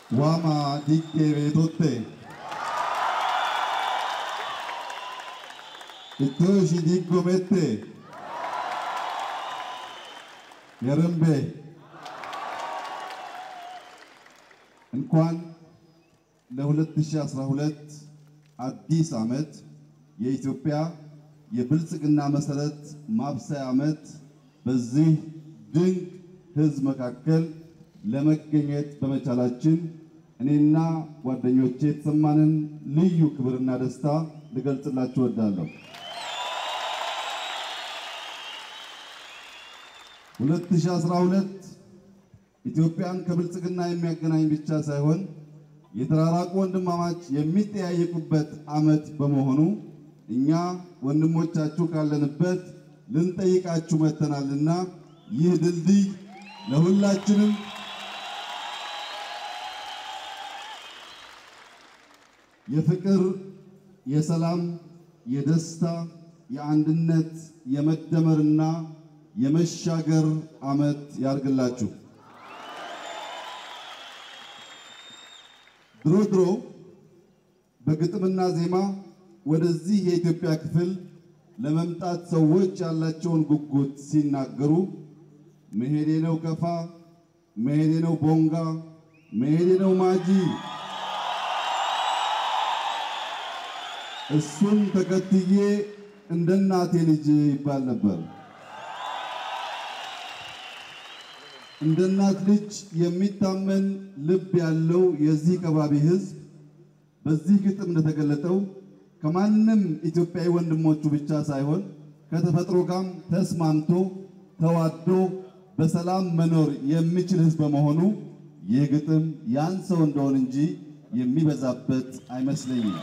ዋማ ዲጌ ቤቶቴ ኢቶሺ ዲጎ ሜቴ የረምቤ እንኳን ለ2012 አዲስ ዓመት የኢትዮጵያ የብልጽግና መሰረት ማብሰያ ዓመት በዚህ ድንቅ ሕዝብ መካከል ለመገኘት በመቻላችን እኔና ጓደኞቼ የተሰማንን ልዩ ክብርና ደስታ ልገልጽላችሁ እወዳለሁ። 2012 ኢትዮጵያን ከብልጽግና የሚያገናኝ ብቻ ሳይሆን የተራራቁ ወንድማማች የሚጠያየቁበት ዓመት በመሆኑ እኛ ወንድሞቻችሁ ካለንበት ልንጠይቃችሁ መጥተናልና ይህ ድልድይ ለሁላችንም የፍቅር፣ የሰላም፣ የደስታ፣ የአንድነት፣ የመደመርና የመሻገር ዓመት ያርግላችሁ። ድሮ ድሮ በግጥምና ዜማ ወደዚህ የኢትዮጵያ ክፍል ለመምጣት ሰዎች ያላቸውን ጉጉት ሲናገሩ መሄዴ ነው ከፋ፣ መሄዴ ነው ቦንጋ፣ መሄዴ ነው ማጂ፣ እሱን ተከትዬ እንደ እናቴ ልጅ ይባል ነበር። እንደ እናት ልጅ የሚታመን ልብ ያለው የዚህ ከባቢ ሕዝብ በዚህ ግጥም እንደተገለጠው ከማንም ኢትዮጵያዊ ወንድሞቹ ብቻ ሳይሆን ከተፈጥሮ ጋርም ተስማምቶ ተዋዶ በሰላም መኖር የሚችል ሕዝብ በመሆኑ ይህ ግጥም ያን ሰው እንደሆን እንጂ የሚበዛበት አይመስለኝም።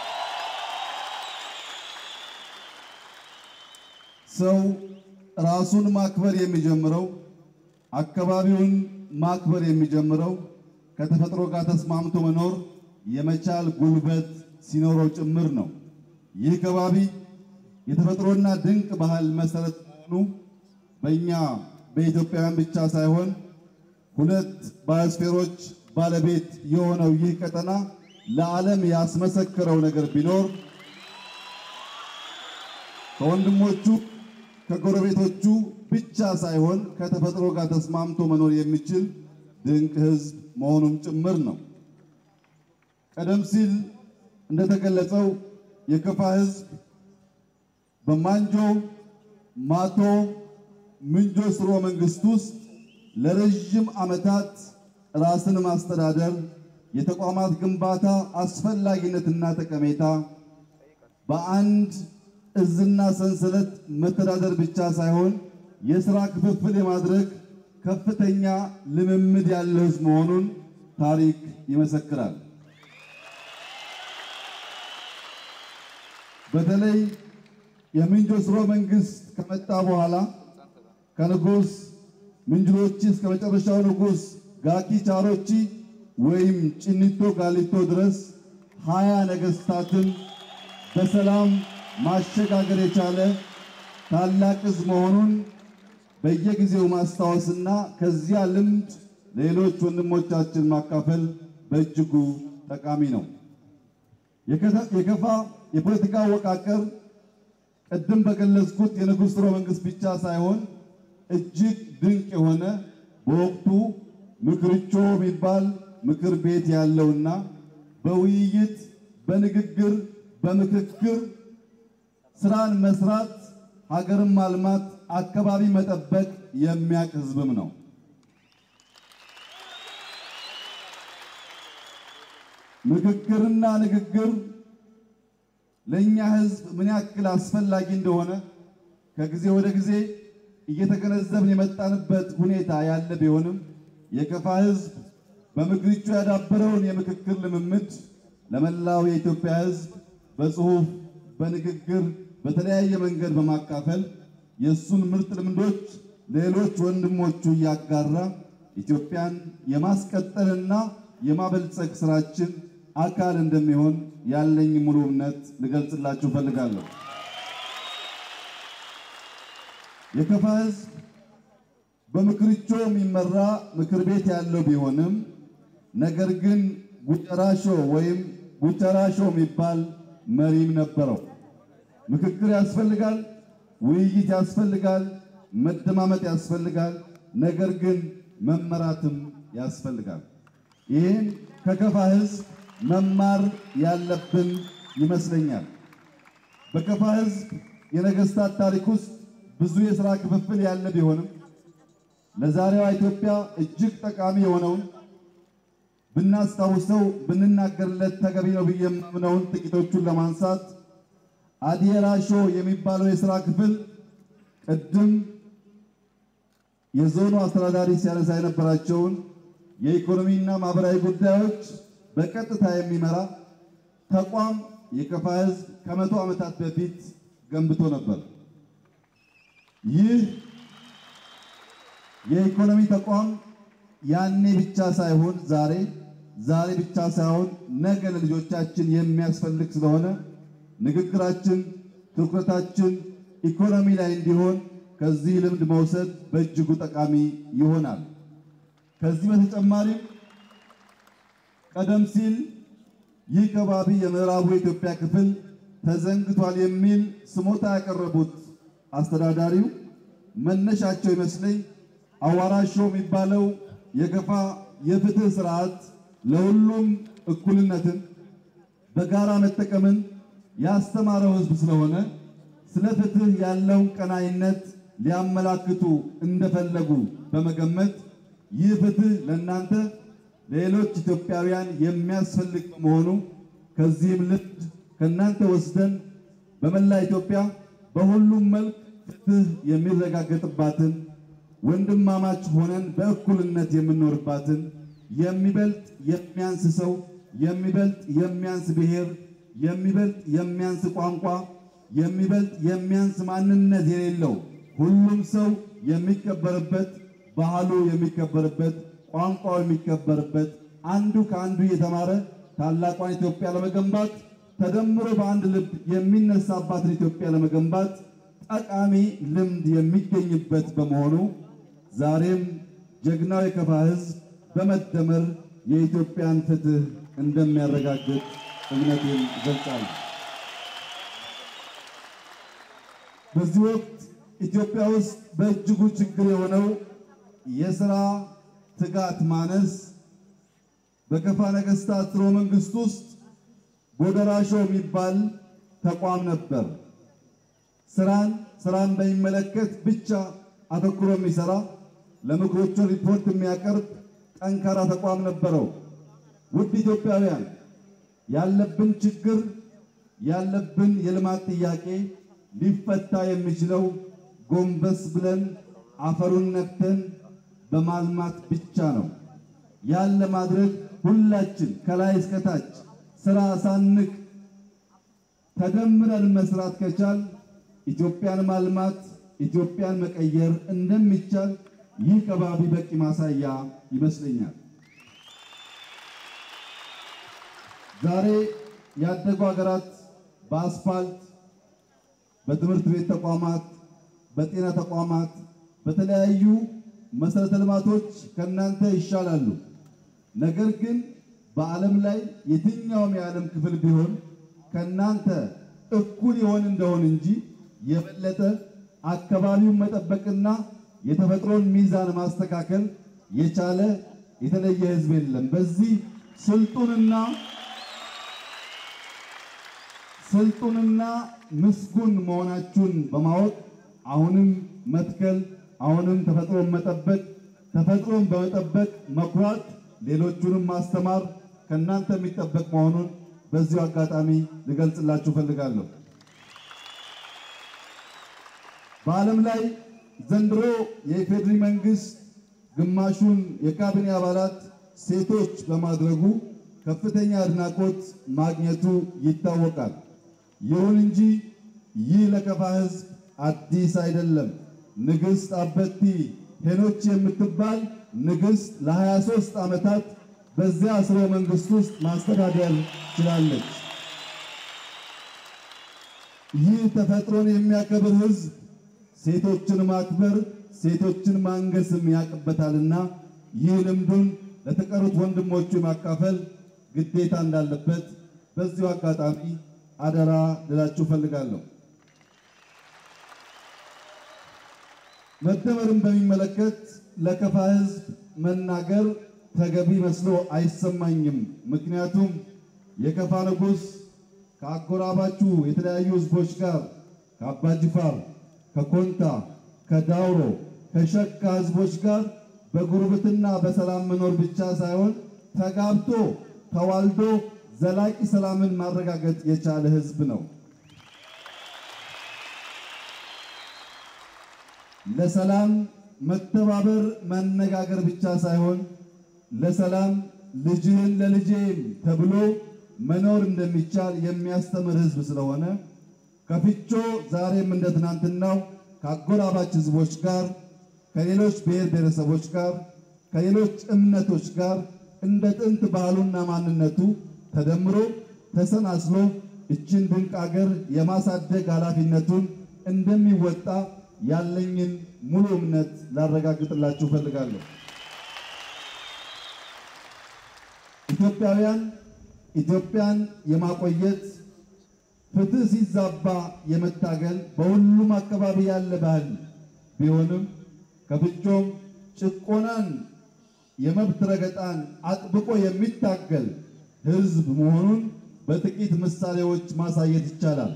ሰው ራሱን ማክበር የሚጀምረው አካባቢውን ማክበር የሚጀምረው ከተፈጥሮ ጋር ተስማምቶ መኖር የመቻል ጉልበት ሲኖረው ጭምር ነው። ይህ ከባቢ የተፈጥሮና ድንቅ ባህል መሰረት መሆኑ በእኛ በኢትዮጵያውያን ብቻ ሳይሆን ሁለት ባዮስፌሮች ባለቤት የሆነው ይህ ቀጠና ለዓለም ያስመሰከረው ነገር ቢኖር ከወንድሞቹ ከጎረቤቶቹ ብቻ ሳይሆን ከተፈጥሮ ጋር ተስማምቶ መኖር የሚችል ድንቅ ሕዝብ መሆኑም ጭምር ነው። ቀደም ሲል እንደተገለጸው የከፋ ሕዝብ በማንጆ ማቶ ምንጆ ስርወ መንግስት ውስጥ ለረዥም ዓመታት ራስን ማስተዳደር፣ የተቋማት ግንባታ አስፈላጊነትና ጠቀሜታ በአንድ እዝና ሰንሰለት መተዳደር ብቻ ሳይሆን የሥራ ክፍፍል የማድረግ ከፍተኛ ልምምድ ያለው ሕዝብ መሆኑን ታሪክ ይመሰክራል። በተለይ የምንጆ ስርወ መንግስት ከመጣ በኋላ ከንጉስ ምንጅሎቺ እስከ መጨረሻው ንጉስ ጋኪ ቻሮቺ ወይም ጭኒቶ ጋሊቶ ድረስ ሀያ ነገስታትን በሰላም ማሸጋገር የቻለ ታላቅ ሕዝብ መሆኑን በየጊዜው ማስታወስና ከዚያ ልምድ ሌሎች ወንድሞቻችን ማካፈል በእጅጉ ጠቃሚ ነው። የከፋ የፖለቲካ አወቃቀር ቅድም በገለጽኩት የንጉሥ ስርወ መንግስት ብቻ ሳይሆን እጅግ ድንቅ የሆነ በወቅቱ ምክርቾ የሚባል ምክር ቤት ያለውና በውይይት በንግግር በምክክር ስራን መስራት ሀገርን ማልማት አካባቢ መጠበቅ የሚያውቅ ህዝብም ነው። ምክክርና ንግግር ለኛ ህዝብ ምን ያክል አስፈላጊ እንደሆነ ከጊዜ ወደ ጊዜ እየተገነዘብን የመጣንበት ሁኔታ ያለ ቢሆንም የከፋ ህዝብ በምክርቹ ያዳበረውን የምክክር ልምምድ ለመላው የኢትዮጵያ ህዝብ በጽሁፍ በንግግር በተለያየ መንገድ በማካፈል የእሱን ምርጥ ልምዶች ሌሎች ወንድሞቹ እያጋራ ኢትዮጵያን የማስቀጠልና የማበልጸግ ስራችን አካል እንደሚሆን ያለኝ ሙሉ እምነት ልገልጽላችሁ ፈልጋለሁ። የከፋ ህዝብ በምክርቾ የሚመራ ምክር ቤት ያለው ቢሆንም ነገር ግን ጉጨራሾ ወይም ጉጨራሾ የሚባል መሪም ነበረው። ምክክር ያስፈልጋል፣ ውይይት ያስፈልጋል፣ መደማመጥ ያስፈልጋል። ነገር ግን መመራትም ያስፈልጋል። ይህን ከከፋ ሕዝብ መማር ያለብን ይመስለኛል። በከፋ ሕዝብ የነገስታት ታሪክ ውስጥ ብዙ የሥራ ክፍፍል ያለ ቢሆንም ለዛሬዋ ኢትዮጵያ እጅግ ጠቃሚ የሆነውን ብናስታውሰው ብንናገርለት ተገቢ ነው ብዬ የማምነውን ጥቂቶቹን ለማንሳት አዲየራሾ የሚባለው የሥራ ክፍል ቅድም የዞኑ አስተዳዳሪ ሲያነሳ የነበራቸውን የኢኮኖሚና ማህበራዊ ጉዳዮች በቀጥታ የሚመራ ተቋም የከፋ ሕዝብ ከመቶ ዓመታት በፊት ገንብቶ ነበር። ይህ የኢኮኖሚ ተቋም ያኔ ብቻ ሳይሆን ዛሬ ዛሬ ብቻ ሳይሆን ነገ ለልጆቻችን የሚያስፈልግ ስለሆነ ንግግራችን፣ ትኩረታችን ኢኮኖሚ ላይ እንዲሆን ከዚህ ልምድ መውሰድ በእጅጉ ጠቃሚ ይሆናል። ከዚህ በተጨማሪም ቀደም ሲል ይህ ከባቢ የምዕራቡ የኢትዮጵያ ክፍል ተዘንግቷል የሚል ስሞታ ያቀረቡት አስተዳዳሪው መነሻቸው ይመስለኝ አዋራሾ የሚባለው የከፋ የፍትህ ስርዓት ለሁሉም እኩልነትን በጋራ መጠቀምን ያስተማረው ሕዝብ ስለሆነ ስለ ፍትህ ያለውን ቀናይነት ሊያመላክቱ እንደፈለጉ በመገመት ይህ ፍትህ ለእናንተ ለሌሎች ኢትዮጵያውያን የሚያስፈልግ በመሆኑ ከዚህም ልምድ ከእናንተ ወስደን በመላ ኢትዮጵያ በሁሉም መልክ ፍትህ የሚረጋገጥባትን ወንድማማች ሆነን በእኩልነት የምንኖርባትን የሚበልጥ የሚያንስ ሰው፣ የሚበልጥ የሚያንስ ብሔር፣ የሚበልጥ የሚያንስ ቋንቋ፣ የሚበልጥ የሚያንስ ማንነት የሌለው ሁሉም ሰው የሚከበርበት ባህሉ የሚከበርበት ቋንቋው የሚከበርበት አንዱ ከአንዱ እየተማረ ታላቋን ኢትዮጵያ ለመገንባት ተደምሮ በአንድ ልብ የሚነሳባትን ኢትዮጵያ ለመገንባት ጠቃሚ ልምድ የሚገኝበት በመሆኑ ዛሬም ጀግናው የከፋ ሕዝብ በመደመር የኢትዮጵያን ፍትህ እንደሚያረጋግጥ እምነቴን እገልጻለሁ። በዚህ ወቅት ኢትዮጵያ ውስጥ በእጅጉ ችግር የሆነው የሥራ ትጋት ማነስ በከፋ ነገሥታት ሥርወ መንግሥት ውስጥ ጎደራሾ የሚባል ተቋም ነበር። ስራን ስራን በሚመለከት ብቻ አተኩሮ የሚሰራ ለምክሮቹ ሪፖርት የሚያቀርብ ጠንካራ ተቋም ነበረው። ውድ ኢትዮጵያውያን ያለብን ችግር ያለብን የልማት ጥያቄ ሊፈታ የሚችለው ጎንበስ ብለን አፈሩን ነክተን በማልማት ብቻ ነው። ያን ለማድረግ ሁላችን ከላይ እስከታች ስራ ሳንቅ ተደምረን መስራት ከቻል ኢትዮጵያን ማልማት ኢትዮጵያን መቀየር እንደሚቻል ይህ ከባቢ በቂ ማሳያ ይመስለኛል። ዛሬ ያደጉ ሀገራት በአስፋልት፣ በትምህርት ቤት ተቋማት፣ በጤና ተቋማት፣ በተለያዩ መሰረተ ልማቶች ከእናንተ ይሻላሉ። ነገር ግን በዓለም ላይ የትኛውም የዓለም ክፍል ቢሆን ከእናንተ እኩል ይሆን እንደሆን እንጂ የበለጠ አካባቢውን መጠበቅና የተፈጥሮን ሚዛን ማስተካከል የቻለ የተለየ ሕዝብ የለም። በዚህ ስልጡንና ስልጡንና ምስጉን መሆናችሁን በማወቅ አሁንም መትከል፣ አሁንም ተፈጥሮን መጠበቅ፣ ተፈጥሮን በመጠበቅ መኩራት፣ ሌሎቹንም ማስተማር ከእናንተ የሚጠበቅ መሆኑን በዚሁ አጋጣሚ ልገልጽላችሁ ፈልጋለሁ። በዓለም ላይ ዘንድሮ የኢፌዴሪ መንግስት ግማሹን የካቢኔ አባላት ሴቶች በማድረጉ ከፍተኛ አድናቆት ማግኘቱ ይታወቃል። ይሁን እንጂ ይህ ለከፋ ሕዝብ አዲስ አይደለም። ንግሥት አበቲ ሄኖች የምትባል ንግሥት ለ23 ዓመታት በዚያ ስርወ መንግስት ውስጥ ማስተዳደር ችላለች። ይህ ተፈጥሮን የሚያከብር ሕዝብ ሴቶችን ማክበር ሴቶችን ማንገስም ያቅበታልና ይህ ልምዱን ለተቀሩት ወንድሞቹ የማካፈል ግዴታ እንዳለበት በዚሁ አጋጣሚ አደራ ልላችሁ ፈልጋለሁ። መደመርን በሚመለከት ለከፋ ሕዝብ መናገር ተገቢ መስሎ አይሰማኝም። ምክንያቱም የከፋ ንጉሥ ከአጎራባቹ የተለያዩ ሕዝቦች ጋር ከአባጅፋር፣ ከኮንታ፣ ከዳውሮ፣ ከሸካ ሕዝቦች ጋር በጉርብትና በሰላም መኖር ብቻ ሳይሆን ተጋብቶ ተዋልዶ ዘላቂ ሰላምን ማረጋገጥ የቻለ ሕዝብ ነው። ለሰላም መተባበር መነጋገር ብቻ ሳይሆን ለሰላም ልጅህን ለልጄም ተብሎ መኖር እንደሚቻል የሚያስተምር ሕዝብ ስለሆነ ከፍቾ ዛሬም እንደ ትናንትናው ከአጎራባች ሕዝቦች ጋር ከሌሎች ብሔር ብሔረሰቦች ጋር ከሌሎች እምነቶች ጋር እንደ ጥንት ባህሉና ማንነቱ ተደምሮ ተሰናስሎ እችን ድንቅ አገር የማሳደግ ኃላፊነቱን እንደሚወጣ ያለኝን ሙሉ እምነት ላረጋግጥላችሁ እፈልጋለሁ። ኢትዮጵያውያን ኢትዮጵያን የማቆየት ፍትህ ሲዛባ የመታገል በሁሉም አካባቢ ያለ ባህል ቢሆንም ከፍቾም ጭቆናን የመብት ረገጣን አጥብቆ የሚታገል ሕዝብ መሆኑን በጥቂት ምሳሌዎች ማሳየት ይቻላል።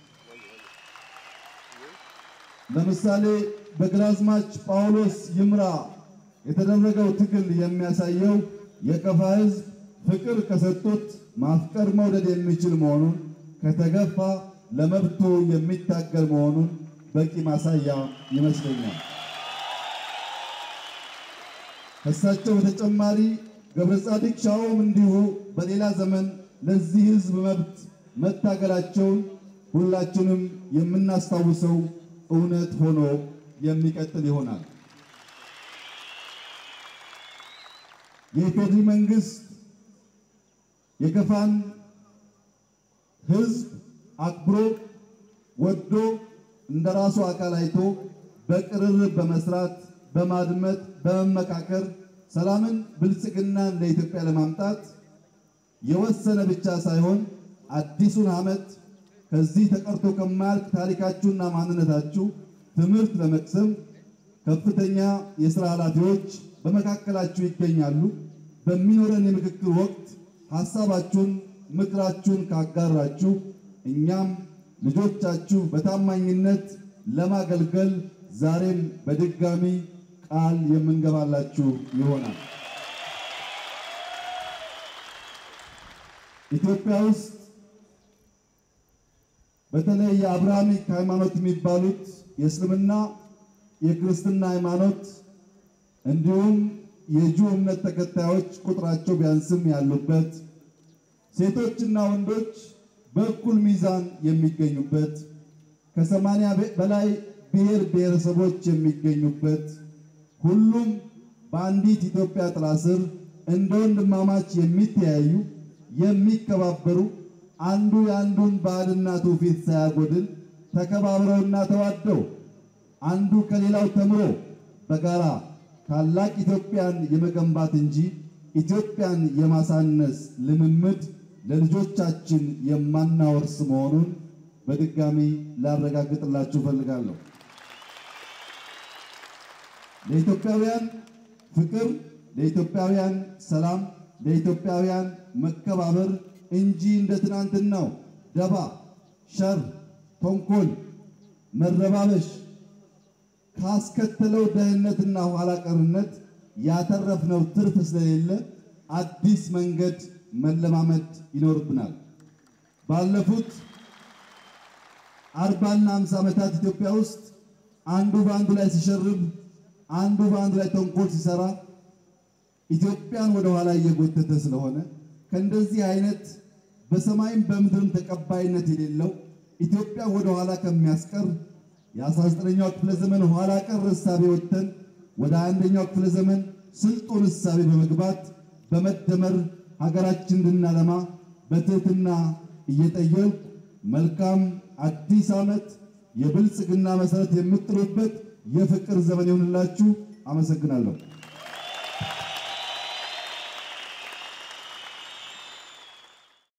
ለምሳሌ በግራዝማች ጳውሎስ ይምራ የተደረገው ትግል የሚያሳየው የከፋ ሕዝብ ፍቅር ከሰጡት ማፍቀር መውደድ የሚችል መሆኑን ከተገፋ ለመብቱ የሚታገል መሆኑን በቂ ማሳያ ይመስለኛል። ከእሳቸው በተጨማሪ ገብረ ጻዲቅ ሻውም እንዲሁ በሌላ ዘመን ለዚህ ሕዝብ መብት መታገላቸውን ሁላችንም የምናስታውሰው እውነት ሆኖ የሚቀጥል ይሆናል። የኢፌዴሪ መንግስት የከፋን ሕዝብ አክብሮ ወዶ እንደራሱ አካል አይቶ በቅርርብ በመስራት በማድመጥ በመመካከር ሰላምን፣ ብልጽግናን ለኢትዮጵያ ለማምጣት የወሰነ ብቻ ሳይሆን አዲሱን ዓመት ከዚህ ተቀርቶ ከማያልቅ ታሪካችሁና ማንነታችሁ ትምህርት ለመቅሰም ከፍተኛ የሥራ ኃላፊዎች በመካከላችሁ ይገኛሉ። በሚኖረን የምክክር ወቅት ሐሳባችሁን፣ ምክራችሁን ካጋራችሁ እኛም ልጆቻችሁ በታማኝነት ለማገልገል ዛሬም በድጋሚ ቃል የምንገባላችሁ ይሆናል። ኢትዮጵያ ውስጥ በተለይ የአብርሃሚክ ሃይማኖት የሚባሉት የእስልምና፣ የክርስትና ሃይማኖት እንዲሁም የጁ እምነት ተከታዮች ቁጥራቸው ቢያንስም ያሉበት ሴቶችና ወንዶች በእኩል ሚዛን የሚገኙበት ከሰማንያ በላይ ብሔር ብሔረሰቦች የሚገኙበት ሁሉም በአንዲት ኢትዮጵያ ጥላ ስር እንደ ወንድማማች የሚተያዩ የሚከባበሩ አንዱ የአንዱን ባህልና ትውፊት ሳያጎድል ተከባብረውና ተዋደው አንዱ ከሌላው ተምሮ በጋራ ታላቅ ኢትዮጵያን የመገንባት እንጂ ኢትዮጵያን የማሳነስ ልምምድ ለልጆቻችን የማናወርስ መሆኑን በድጋሚ ላረጋግጥላችሁ እፈልጋለሁ። ለኢትዮጵያውያን ፍቅር፣ ለኢትዮጵያውያን ሰላም፣ ለኢትዮጵያውያን መከባበር እንጂ እንደ ትናንትናው ደባ፣ ሸር፣ ተንኮል፣ መረባበሽ ካስከተለው ደህንነትና ኋላ ቀርነት ያተረፍነው ትርፍ ስለሌለ አዲስ መንገድ መለማመድ ይኖርብናል። ባለፉት አርባና ሃምሳ ዓመታት ኢትዮጵያ ውስጥ አንዱ በአንዱ ላይ ሲሸርብ፣ አንዱ በአንዱ ላይ ተንኮል ሲሰራ ኢትዮጵያን ወደ ኋላ እየጎተተ ስለሆነ ከእንደዚህ አይነት በሰማይም በምድርም ተቀባይነት የሌለው ኢትዮጵያ ወደ ኋላ ከሚያስቀር የ19ኛው ክፍለ ዘመን ኋላ ቀር እሳቤ ወጥተን ወደ አንደኛው ክፍለ ዘመን ስልጡን እሳቤ በመግባት በመደመር ሀገራችን እንድናለማ በትህትና እየጠየቁ መልካም አዲስ ዓመት የብልጽግና መሰረት የምጥሉበት የፍቅር ዘመን ይሁንላችሁ። አመሰግናለሁ።